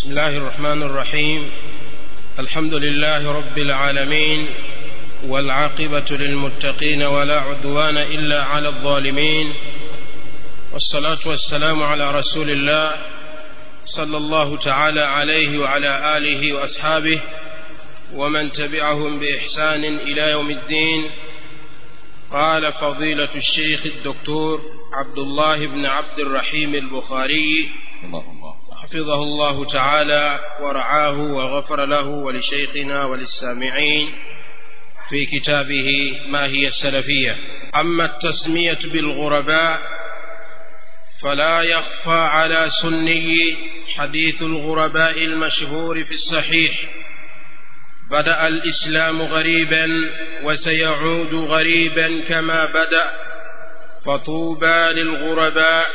بسم الله الرحمن الرحيم الحمد لله رب العالمين والعاقبة للمتقين ولا عدوان إلا على الظالمين والصلاة والسلام على رسول الله صلى الله تعالى عليه وعلى آله وأصحابه ومن تبعهم بإحسان إلى يوم الدين قال فضيلة الشيخ الدكتور عبد الله بن عبد الرحيم البخاري الله الله حفظه الله تعالى ورعاه وغفر له ولشيخنا وللسامعين في كتابه ما هي السلفية أما التسمية بالغرباء فلا يخفى على سني حديث الغرباء المشهور في الصحيح بدأ الإسلام غريبا وسيعود غريبا كما بدأ فطوبى للغرباء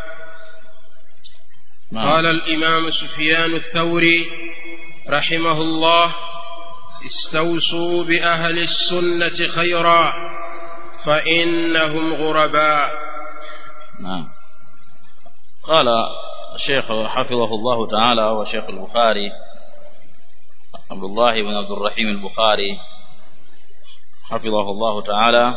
نعم. قال الإمام سفيان الثوري رحمه الله استوصوا بأهل السنة خيرا فإنهم غرباء نعم قال الشيخ حفظه الله تعالى وشيخ البخاري عبد الله بن عبد الرحيم البخاري حفظه الله تعالى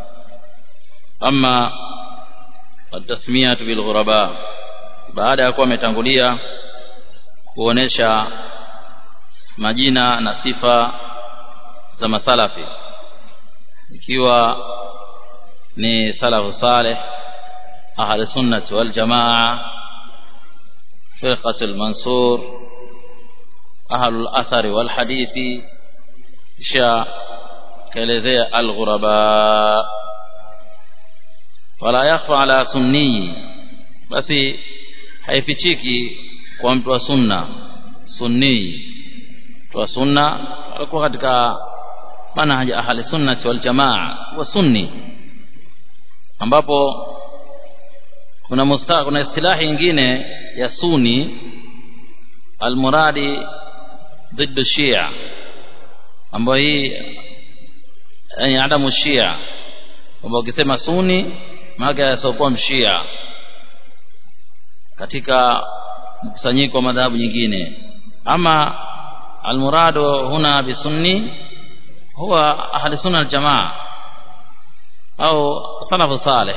أما التسمية بالغرباء baada ya kuwa ametangulia kuonesha majina na sifa za masalafi ikiwa ni salafu saleh ahli sunnati wal jamaa firqatul mansur ahlul athari wal hadithi kisha kaelezea al ghuraba wala yakhfa ala sunni basi haifichiki kwa mtu wa sunna sunni mtu wa sunna alikuwa katika manhaji ahli sunnati wal jamaa wa sunni ambapo kuna musta, kuna istilahi nyingine ya suni almuradi ضد shia ambayo hii yani adamu shia kwamba ukisema suni maana yasiokuwa mshia katika mkusanyiko wa madhahabu nyingine ama almuradu huna bisunni huwa ahli sunna aljamaa au salafu salih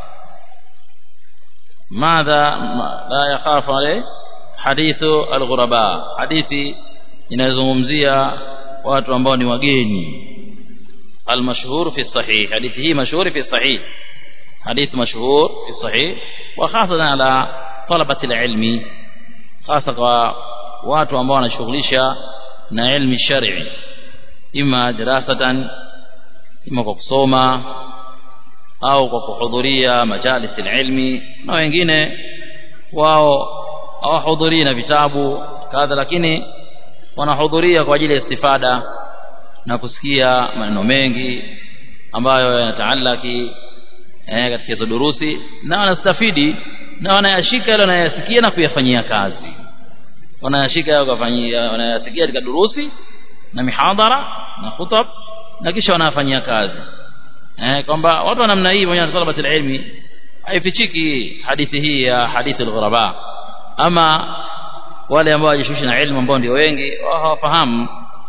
ماذا لا يخاف عليه حديث الغرباء حديثي inayozungumzia watu ambao ni wageni المشهور في الصحيح حديث هي مشهور في الصحيح حديث مشهور في الصحيح وخاصة على طلبة العلم خاصة kwa watu ambao wanashughulisha na ilmi shar'i ima dirasatan ima kwa kusoma au kwa kuhudhuria majalis ilmi na wengine wao hawahudhurii na vitabu kadha lakini wanahudhuria kwa ajili ya istifada na kusikia maneno mengi ambayo yanataalaki eh, katika hizo durusi na wanastafidi na wanayashika yale wanayasikia na kuyafanyia kazi wanayashika yale kufanyia wanayasikia katika durusi na mihadhara na khutab na kisha wanayafanyia kazi eh, kwamba watu wa namna hii pamoja na talabat ilmi haifichiki hadithi hii ya hadithi al-ghuraba ama wale ambao wajishughulisha na ilmu ambao ndio wengi hawafahamu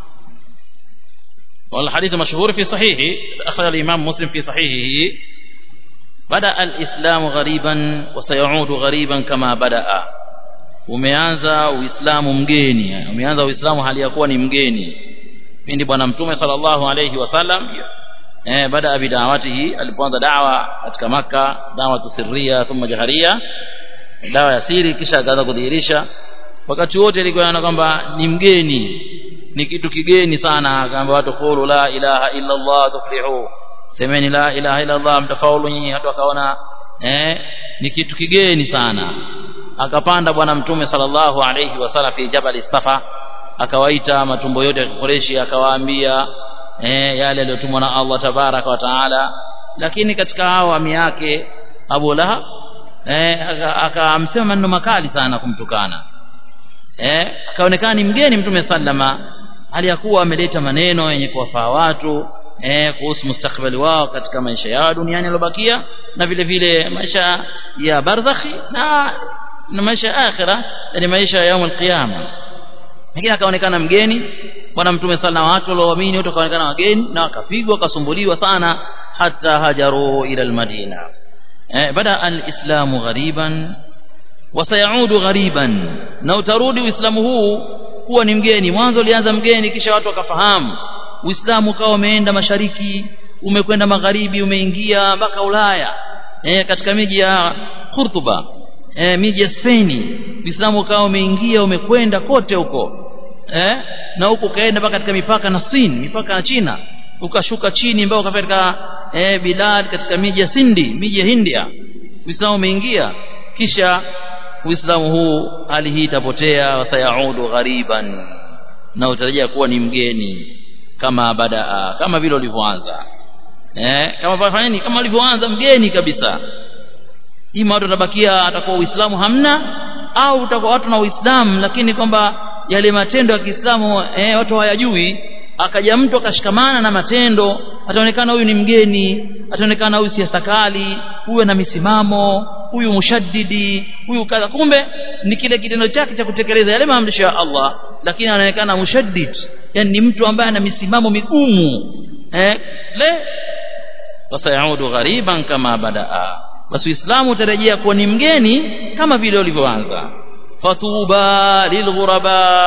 والحديث مشهور في صحيحه أخرج الإمام مسلم في صحيحه بدأ الإسلام غريبا وسيعود غريبا كما بدأ umeanza uislamu mgeni umeanza uislamu hali ya kuwa ni mgeni pindi bwana mtume sallallahu alayhi wasallam eh baada ya bidawatihi alipoanza dawa katika maka dawa tusirria thumma jaharia dawa ya siri kisha akaanza kudhihirisha wakati wote ilikuwa inaona kwamba ni mgeni ni kitu kigeni sana akaambia watu qulu la ilaha illa Allah tuflihu semeni la ilaha illa Allah mtafaulu nyinyi watu wakaona eh ni kitu kigeni sana akapanda bwana mtume sallallahu alayhi wasallam fi jabal safa akawaita matumbo yote ya Qurayshi akawaambia eh yale aliyotumwa na Allah tabaraka wa taala lakini katika hao ami yake Abu Lahab eh akamsema maneno makali sana kumtukana eh akaonekana ni mgeni mtume sallama hali ya kuwa ameleta maneno yenye kuwafaa watu eh kuhusu mustakbali wao katika maisha yao duniani yalobakia na vile vile maisha ya barzakhi na na maisha ya akhira yani maisha ya yaumul qiyama lakini akaonekana mgeni bwana mtume sana na watu walioamini wote wakaonekana wageni na wakapigwa wakasumbuliwa sana hata hajaru ila almadina eh, bada alislamu ghariban wasayaudu ghariban na utarudi uislamu huu kuwa ni mgeni mwanzo ulianza mgeni kisha watu wakafahamu uislamu ukawa umeenda mashariki umekwenda magharibi umeingia mpaka ulaya eh, katika miji ya Kurtuba eh, miji ya Spain uislamu ukawa umeingia umekwenda kote huko eh, na huko ukaenda mpaka katika mipaka na Sin mipaka na China ukashuka chini mpaka katika eh, bilad katika miji ya Sindi miji ya India uislamu umeingia kisha uislamu huu hali hii itapotea wasayaudu ghariban na utarejea kuwa ni mgeni kama badaa kama vile ulivyoanza eh kama fanyeni kama ulivyoanza mgeni kabisa ima watu watabakia atakuwa uislamu hamna au utakuwa watu na uislamu lakini kwamba yale matendo ya Kiislamu eh, watu hawayajui akaja mtu akashikamana na matendo ataonekana huyu ni mgeni ataonekana huyu siasa kali huyu na misimamo huyu mushaddidi huyu kadha kumbe ni kile kitendo chake cha kutekeleza yale maamrisho ya Allah lakini anaonekana mushaddid yani ni mtu ambaye ana misimamo migumu eh le wasayaudu ghariban kama badaa basi uislamu utarejea kuwa ni mgeni kama vile ulivyoanza fatuba lilghuraba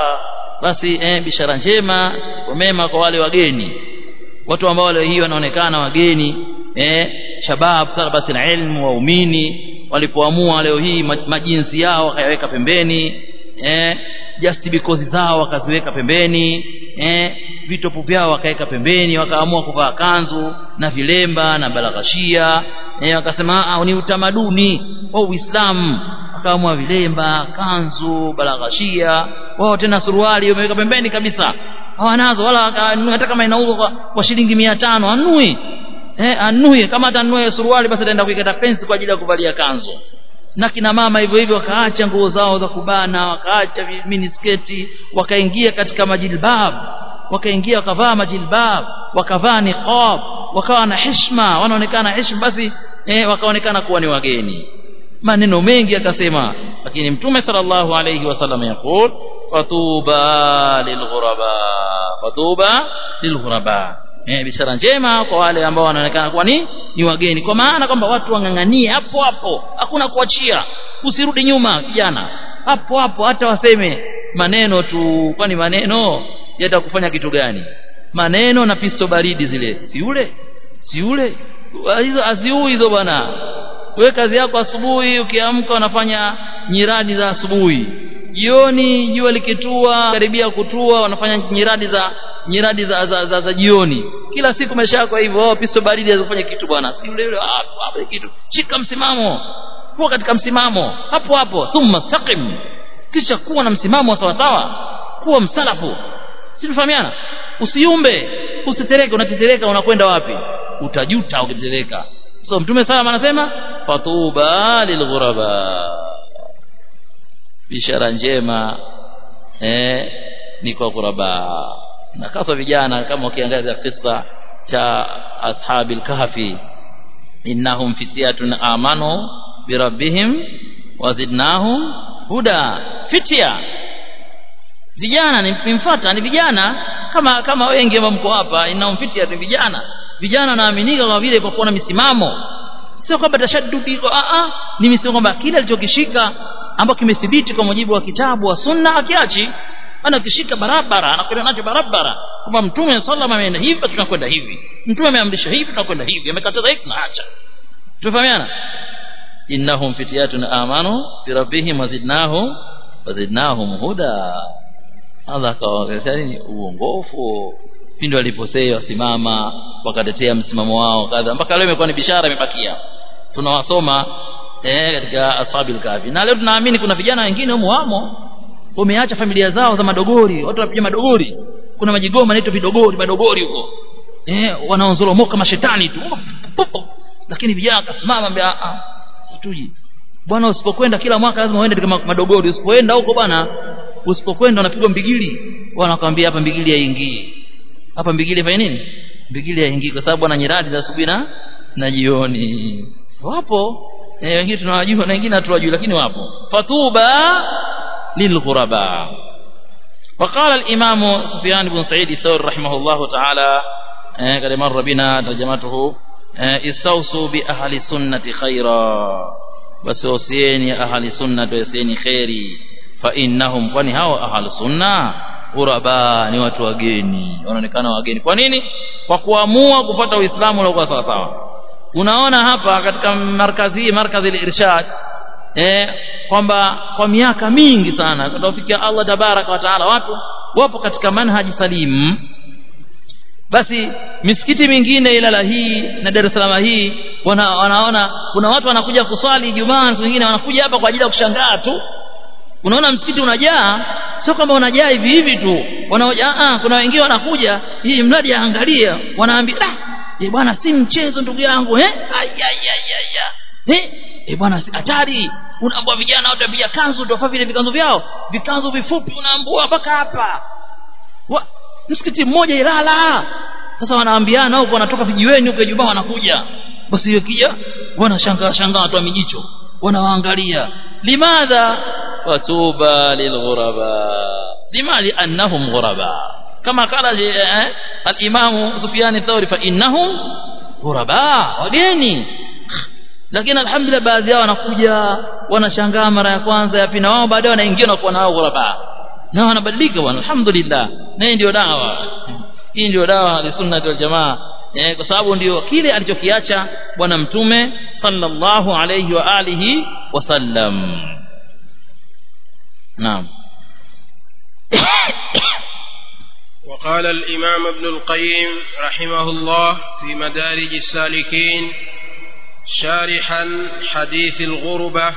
basi eh, bishara njema kwa mema kwa wale wageni watu ambao leo hii wanaonekana wageni eh, shabab talabati ilmu waumini walipoamua leo hii majinsi yao wakayaweka pembeni eh, just because zao wakaziweka pembeni eh, vitopu vyao wakaweka pembeni wakaamua kuvaa kanzu na vilemba na balaghashia eh, wakasema ni utamaduni wa Uislamu wakaamua vilemba kanzu balaghashia wao tena suruali wameweka pembeni kabisa hawanazo wala hata kama inauzwa kwa, kwa shilingi 500 anui eh anui kama atanunue suruali basi ataenda kuikata pensi kwa ajili ya kuvalia kanzu na kina mama hivyo hivyo wakaacha nguo zao za kubana wakaacha minisketi wakaingia katika majilbab wakaingia wakavaa majilbab wakavaa niqab wakawa na heshima wanaonekana heshima basi eh, wakaonekana kuwa ni wageni maneno mengi akasema lakini mtume sallallahu alayhi wasallam yakul fatuba lilghuraba fatuba lilghuraba eh bishara njema kwa wale ambao wanaonekana kuwa ni ni wageni kwa maana kwamba watu wanganganie hapo hapo hakuna kuachia usirudi nyuma kijana hapo hapo hata waseme maneno tu kwani maneno yatakufanya kitu gani maneno na pisto baridi zile si ule si ule hizo aziui hizo bwana wewe kazi yako asubuhi ukiamka unafanya nyiradi za asubuhi jioni jua likitua karibia kutua wanafanya nyiradi za nyiradi za, za, za, za jioni kila siku maisha yako hivyo oh, pisto baridi azifanya kitu bwana si yule yule hapo hapo kitu shika msimamo kuwa katika msimamo hapo hapo thumma staqim kisha kuwa na msimamo wa sawa sawa kuwa msalafu si tufahamiana usiumbe usitetereke unatetereka unakwenda wapi utajuta ukitetereka so mtume sallam anasema fatuba lilghuraba bishara njema eh, ni kwa ghuraba na hasa vijana kama ukiangalia kisa cha ashabil kahfi innahum fityatun amanu birabbihim wazidnahum huda fitya vijana nimfuata ni vijana kama kama wengi ambao mko hapa innahum fityatun ni vijana vijana wanaaminika kwa vile kwa kuwa na misimamo sio kwamba tashaddudi a a ni misimamo kwamba kile alichokishika ambacho kimethibiti kwa mujibu wa kitabu wa sunna akiachi anakishika barabara anakwenda nacho barabara kwamba mtume sallallahu ameenda hivi tunakwenda hivi mtume ameamrisha hivi tunakwenda hivi amekataza hiki tunaacha tumefahamiana innahum fityatun amanu bi rabbihim wazidnahum wazidnahum huda Allah akawaongezea nini uongofu pindi waliposema wasimama wakatetea msimamo wao kadha mpaka leo imekuwa ni bishara imebakia tunawasoma eh katika ashabil kahfi na leo tunaamini kuna vijana wengine humo wamo wameacha familia zao za madogori watu wanapiga madogori kuna majigoma naitwa vidogori madogori huko eh wanaonzoromoka mashetani tu lakini vijana akasimama mbele ah situji bwana usipokwenda kila mwaka lazima uende katika madogori usipoenda huko bwana usipokwenda unapigwa mbigili wanakwambia hapa mbigili haingii hapa mbigili fanya nini mbigili haingii kwa sababu ana nyiradi za asubuhi na na jioni wapo eh wengine tunawajua na wengine hatuwajui lakini wapo fatuba lilghuraba وقال الإمام سفيان بن سعيد الثوري رحمه الله تعالى قد مر بنا ترجمته استوصوا بأهل السنة خيرا وسوسيني أهل السنة وسيني خيري فإنهم kwani hao ahli sunna ghuraba ni watu wageni wanaonekana wageni kwa nini kwa kuamua kupata uislamu uliokuwa sawa sawa unaona hapa katika markazi hii markazi al-irshad eh kwamba kwa miaka mingi sana kutofikia Allah tabaraka wa taala watu wapo katika manhaji salim basi misikiti mingine ilala hii na Dar es Salaam hii wana, wanaona kuna watu wanakuja kuswali Ijumaa wengine wanakuja hapa kwa ajili ya kushangaa tu unaona msikiti unajaa sio kwamba unajaa hivi hivi tu wanaoja ah kuna wengine wanakuja hii mradi aangalia wanaambia ah eh bwana si mchezo ndugu yangu eh ayayayaya eh eh bwana si hatari unaambua vijana wote pia kanzu tofauti vile vikanzu vyao vikanzu vifupi unaambua mpaka hapa wa msikiti mmoja Ilala sasa wanaambiana huko wanatoka vijiweni huko Ijumaa wanakuja basi hiyo kija wanashangaa shangaa watu wa mijicho wanawaangalia limadha fatuba lilghuraba lima liannahum ghuraba kama qala al-imam Sufyan ath-Thawri fa innahum ghuraba wageni lakini alhamdulillah baadhi yao wanakuja wanashangaa mara ya kwanza ya pili na wao baadaye wanaingia na kuwa nao ghuraba na wanabadilika bwana alhamdulillah na hii ndio dawa hii ndio dawa ya sunna wal jamaa eh, kwa sababu ndio kile alichokiacha bwana mtume sallallahu alayhi wa alihi wasallam naam وقال الإمام ابن القيم رحمه الله في مدارج السالكين شارحا حديث الغربة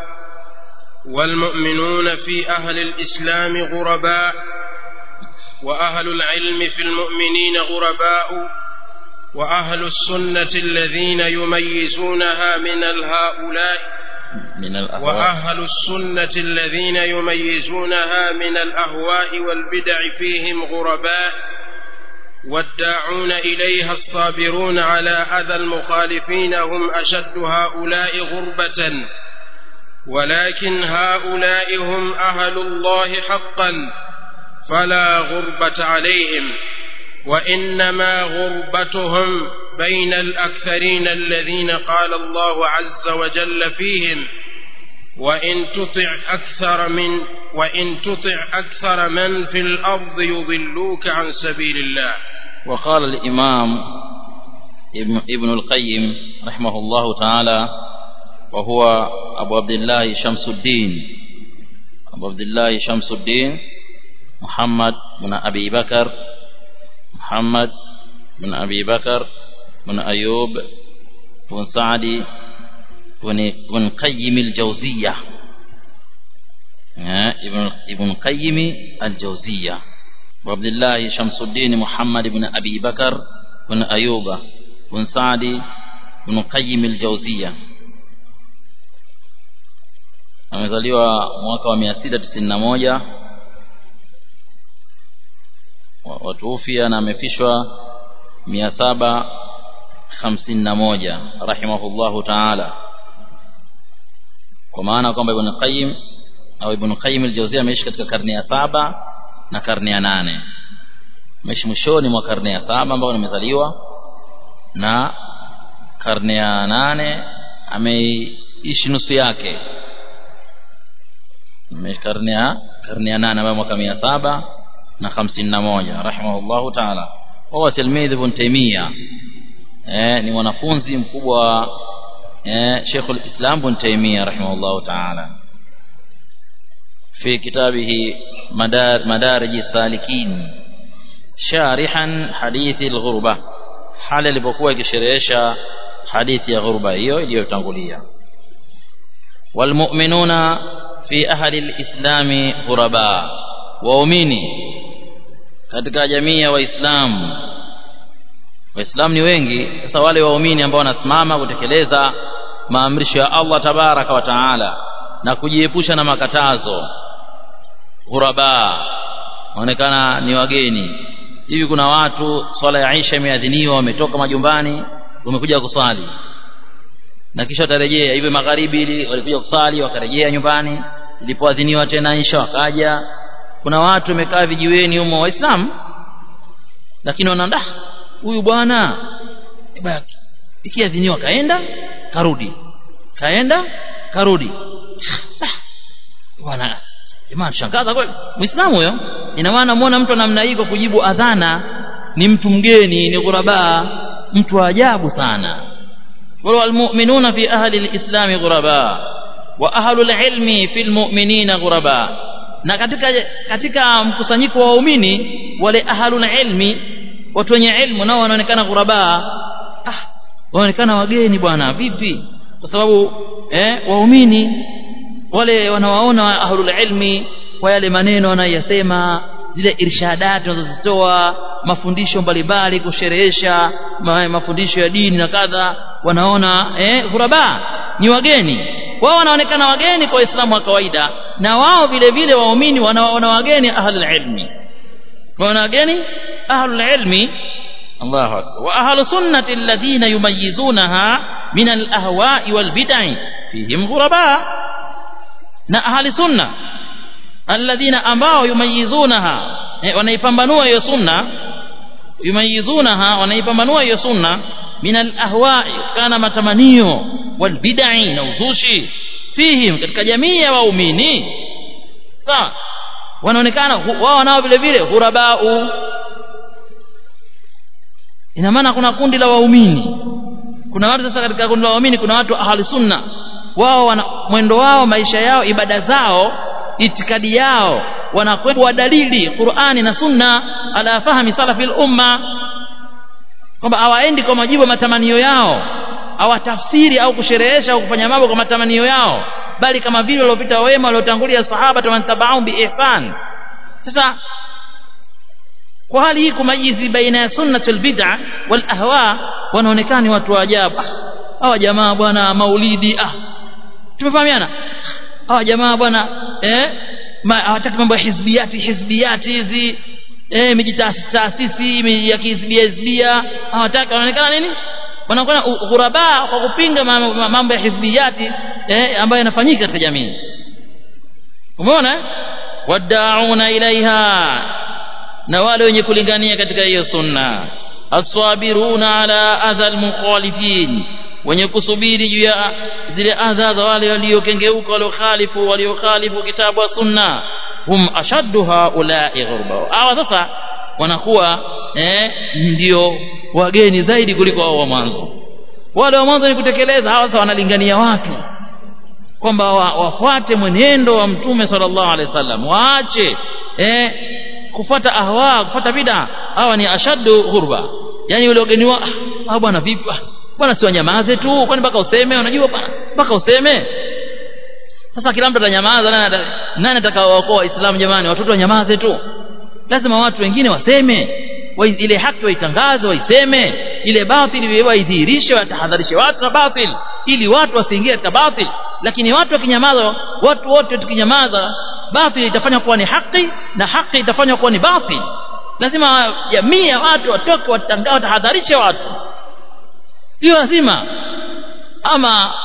والمؤمنون في أهل الإسلام غرباء وأهل العلم في المؤمنين غرباء وأهل السنة الذين يميزونها من الهؤلاء من الأهواء وأهل السنة الذين يميزونها من الأهواء والبدع فيهم غرباء والداعون إليها الصابرون على أذى المخالفين هم أشد هؤلاء غربة ولكن هؤلاء هم أهل الله حقا فلا غربة عليهم وإنما غربتهم بين الأكثرين الذين قال الله عز وجل فيهم وإن تطع أكثر من وإن تطع أكثر من في الأرض يضلوك عن سبيل الله وقال الإمام ابن, ابن القيم رحمه الله تعالى وهو أبو عبد الله شمس الدين أبو عبد الله شمس الدين محمد بن أبي بكر محمد بن أبي بكر بن أيوب بن سعد بن, بن قيم الجوزية ابن ابن قيم الجوزية وعبد الله شمس الدين محمد بن أبي بكر بن أيوب بن سعد بن قيم الجوزية amezaliwa mwaka wa 691 watuufia na amefishwa 751 rahimahullahu ta'ala kwa maana kwamba ibn Qayyim au ibn Qayyim al-Jawziyya ameishi katika karne ya saba na karne ya nane ameishi mwishoni mwa karne ya saba ambao nimezaliwa na karne ya nane ameishi nusu yake karne ya karne ya nane ambayo mwaka mia saba na hamsini na moja rahimahullahu taala wahuwa tilmidh ibn taimia eh, ni mwanafunzi mkubwa eh, Sheikh al-Islam ibn Taymiyyah rahimahullahu ta'ala في كتابه مدار مدارج السالكين شارحا حديث الغربة حال alipokuwa ikisherehesha hadithi ya ghurba hiyo iliyotangulia walmu'minuna fi ahli alislami ghuraba waumini katika jamii ya waislamu waislamu ni wengi sasa wale waumini ambao wanasimama kutekeleza maamrisho ya Allah tabaraka wa taala na kujiepusha na makatazo ghuraba waonekana ni wageni hivi kuna watu swala ya Aisha imeadhiniwa wametoka majumbani wamekuja kuswali na kisha watarejea hivyo magharibi ili walikuja kusali wakarejea nyumbani ilipoadhiniwa tena insha wakaja kuna watu wamekaa vijiweni humo waislamu lakini wanaanda huyu bwana ikiadhiniwa kaenda karudi kaenda karudi bwana jamaa tushangaza kweli muislamu huyo ina maana muona mtu namna hii kwa kujibu adhana ni mtu mgeni ni ghuraba mtu wa ajabu sana والمؤمنون في أهل الإسلام غرباء وأهل العلم في المؤمنين غرباء na katika katika mkusanyiko wa waumini wale ahlul ilmi watu wenye ilmu nao wanaonekana ghuraba ah wanaonekana wageni bwana vipi kwa sababu eh waumini wale wanawaona ahlul ilmi kwa yale maneno wanayosema zile irshadati wanazozitoa mafundisho mbalimbali kusherehesha ma, mafundisho ya dini na kadha wanaona eh ghuraba ni wageni wao wanaonekana wageni kwa waislamu wa kawaida na wao vile vile waumini wanaona wageni ahlul ilmi wana wageni ahlul ilmi Allahu akbar wa ahlus sunnati alladhina yumayyizunaha min al-ahwa'i wal bid'i fihim ghuraba na ahli sunna alladhina ambao yumayizunaha eh, wanaipambanua hiyo sunna yumayizunaha wanaipambanua hiyo sunna min alahwa'i kana matamanio wal bid'i na uzushi fihim katika jamii ya waumini sawa wanaonekana wao nao vile vile hurabau ina maana kuna kundi la waumini kuna watu sasa katika kundi la waumini kuna watu ahli sunna wao wana, mwendo wao maisha yao ibada zao itikadi yao wanakwenda dalili Qur'ani na Sunna ala fahmi salafil umma kwamba hawaendi kwa majibu matamanio yao hawatafsiri au kusherehesha au kufanya mambo kwa matamanio yao bali kama vile waliopita wema waliotangulia sahaba tamantabau bi ihsan sasa kwa hali hii kumajizi baina ya sunnatul bid'a wal ahwa wanaonekana ni watu wa ajabu hawa jamaa bwana maulidi ah tumefahamiana hawa jamaa bwana eh hawataki mambo ya hizbiyati hizbiyati hizi eh mijitaasisi ya kihizbia hizbia hawataki wanaonekana nini wanakuwa ghuraba kwa kupinga mambo ya hizbiyati eh ambayo yanafanyika katika jamii umeona wadauna ilaiha na wale wenye kulingania katika hiyo sunna aswabiruna ala adha almukhalifin wenye kusubiri juu ya zile adha za wale waliokengeuka waliokhalifu waliokhalifu kitabu wa sunna hum ashaddu haula'i ghurba hawa sasa wanakuwa eh, ndio wageni zaidi kuliko hao wa mwanzo wale wa mwanzo ni kutekeleza hawa sasa wanalingania watu kwamba wa, wafuate mwenendo wa mtume sallallahu alaihi wasallam waache eh, kufuata ahwa kufuata bid'a hawa ni ashaddu ghurba yani wale wageni wa ah bwana vipi bwana si wanyamaze tu kwani mpaka useme unajua bwana mpaka useme sasa kila mtu atanyamaza nani nani atakaowaokoa waislamu jamani watoto wanyamaze tu lazima watu wengine waseme wa ile haki waitangaze waiseme ile batili waidhihirishe watahadharishe watu na batil ili watu wasiingie katika batil lakini watu wakinyamaza watu wote tukinyamaza batil itafanywa kuwa ni haki na haki itafanywa kuwa ni batil lazima jamii ya watu watoke watangaze watahadharishe watu hiyo lazima ama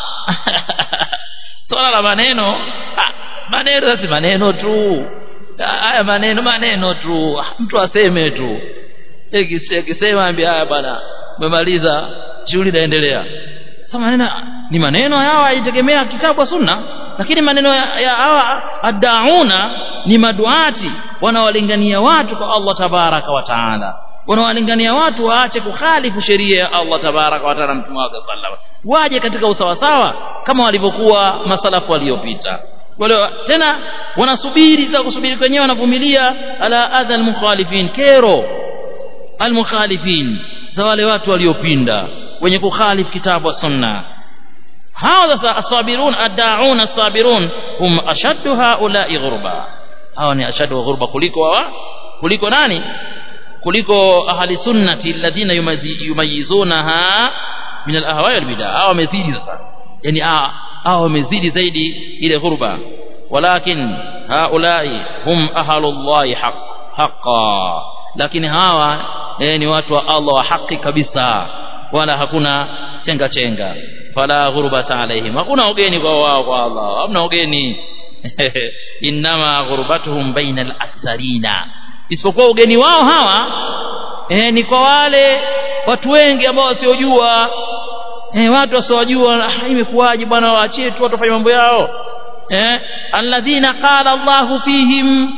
swala la maneno maneno sasa maneno tu haya maneno maneno tu mtu aseme tu akisema ambia haya bwana umemaliza shughuli inaendelea sasa maneno ni maneno yao haitegemea kitabu sunna lakini maneno ya hawa adauna ni maduati wanaolingania watu kwa Allah tabaraka wa taala wanawalingania watu waache kukhalifu sheria ya Allah tabaraka wa taala mtume wake sallallahu waje katika usawasawa kama walivyokuwa masalafu waliopita wale tena wanasubiri za kusubiri kwenyewe wanavumilia ala adha almukhalifin kero almukhalifin za wale watu waliopinda wenye kukhalifu kitabu wa sunna hao sasa asabirun addaun asabirun hum ashaddu haula'i ghurba hao ni ashaddu ghurba kuliko wa kuliko nani kuliko ahli sunnati alladhina yumayizunaha min al-ahwa wal bid'a hao wamezidi sasa yani hao wamezidi zaidi ile ghurba walakin haulai hum ahlullahi haq haqa lakini hawa eh, ni watu wa Allah wa haki kabisa wala hakuna chenga chenga fala ghurbata alaihim hakuna ugeni kwa wao kwa Allah hamna ugeni inma ghurbatuhum baina al-aktharina isipokuwa ugeni wao hawa eh, ni kwa wale watu wengi ambao wasiojua eh, watu wasiojua ah, imekuwaje bwana waachie tu watu wafanye mambo yao eh, alladhina qala Allahu fihim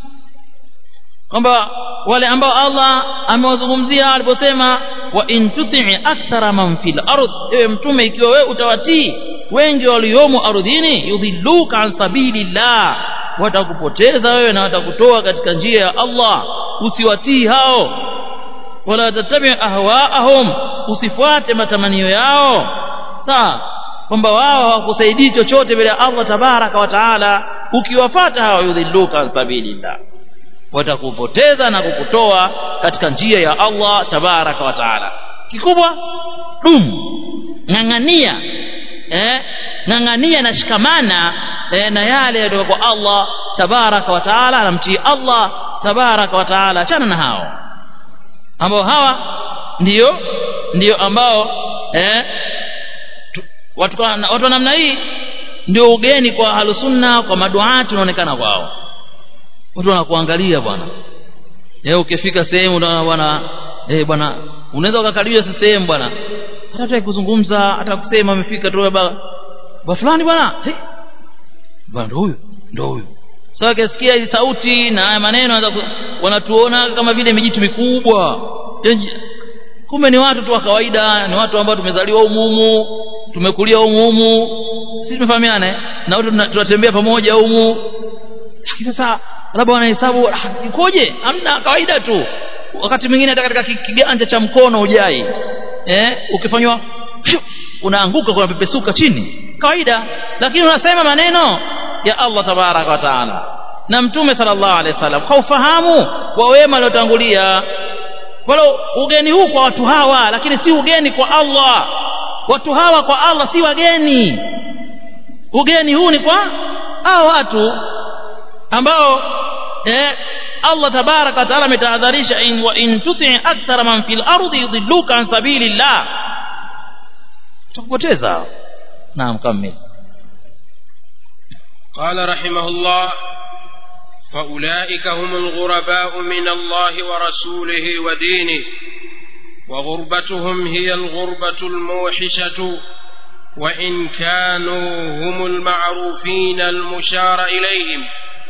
kwamba wale ambao Allah amewazungumzia aliposema wa in tuti akthara man fil ard ewe mtume ikiwa wewe utawatii wengi waliomo ardhini yudhilluka an sabilillah watakupoteza wewe na watakutoa katika njia ya Allah usiwatii hao wala tatabi ahwaahum usifuate matamanio yao sawa kwamba wao hawakusaidii chochote bila Allah tabaraka wa taala ukiwafata hao yudhilluka an sabilillah watakupoteza na kukutoa katika njia ya Allah tabaraka wa taala kikubwa dum ng'ang'ania eh ng'ang'ania na shikamana eh, na yale yatoka kwa Allah tabaraka wa taala anamtii Allah tabaraka wa taala achana na hao ambao hawa ndio ndio ambao eh tu, watu watu wa namna hii ndio ugeni kwa halusunna kwa maduati unaonekana kwao watu wanakuangalia bwana eh ukifika sehemu unaona bwana eh bwana unaweza ukakaribia sehemu bwana hata hata kuzungumza hata kusema amefika tu baba ba fulani bwana hey. bwana ndo huyo ndo huyo sasa so, akisikia hizi sauti na haya maneno wanatuona kama vile mijitu mikubwa kumbe ni watu tu wa kawaida ni watu ambao tumezaliwa humu tumekulia humu sisi tumefahamiana na watu tunatembea pamoja humu lakini sasa labda wanahesabu ikoje hamna kawaida tu wakati mwingine hata katika kiganja cha mkono ujai eh ukifanywa unaanguka kuna pepesuka chini kawaida lakini unasema maneno ya Allah tabaraka wa taala na mtume sallallahu alaihi wasallam kwa ufahamu wa wema waliotangulia wala ugeni huu kwa watu hawa lakini si ugeni kwa Allah watu hawa kwa Allah si wageni ugeni huu ni kwa hao watu ambao eh, Allah tabaraka wa taala ametahadharisha in wa in tuti akthara man fil ardi yudilluka an sabilillah tukupoteza naam kamili قال رحمه الله فأولئك هم الغرباء من الله ورسوله ودينه وغربتهم هي الغربة الموحشة وإن كانوا هم المعروفين المشار إليهم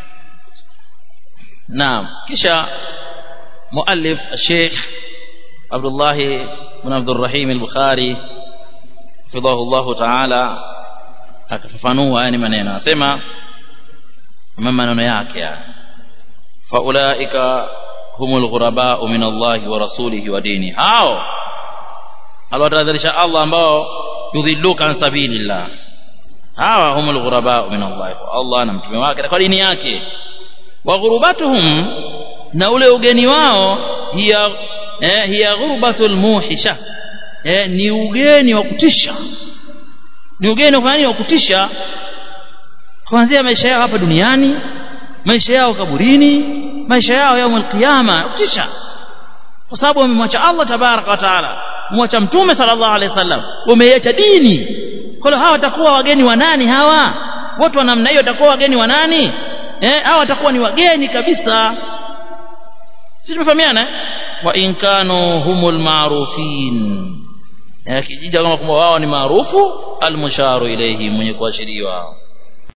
نعم كشا مؤلف الشيخ عبد الله بن عبد الرحيم البخاري حفظه الله تعالى akafafanua yani maneno anasema kama maneno yake faulaika humul ghurabaa min Allah wa rasulihi wa dini hao alwatadharisha Allah ambao yudhilluka an sabilillah hawa humul ghurabaa min Allah Allah na mtume wake kwa dini yake wa ghurubatuhum na ule ugeni wao hiya eh, hiya ghurbatul muhisha eh, ni ugeni wa kutisha ni ugeni wa nini wa kutisha kuanzia maisha yao hapa duniani maisha yao kaburini maisha yao yaumul qiyama kutisha kwa sababu wamemwacha Allah tabaraka wa taala mwacha mtume sallallahu alaihi wasallam wameiacha dini kwa hiyo hawa watakuwa wageni wa nani hawa watu wa namna hiyo watakuwa wageni wa nani eh hawa watakuwa ni wageni kabisa sisi tumefahamiana wa in kanu humul ma'rufin kijija kama kwamba wao ni maarufu almusharu ilayhi mwenye kuashiriwa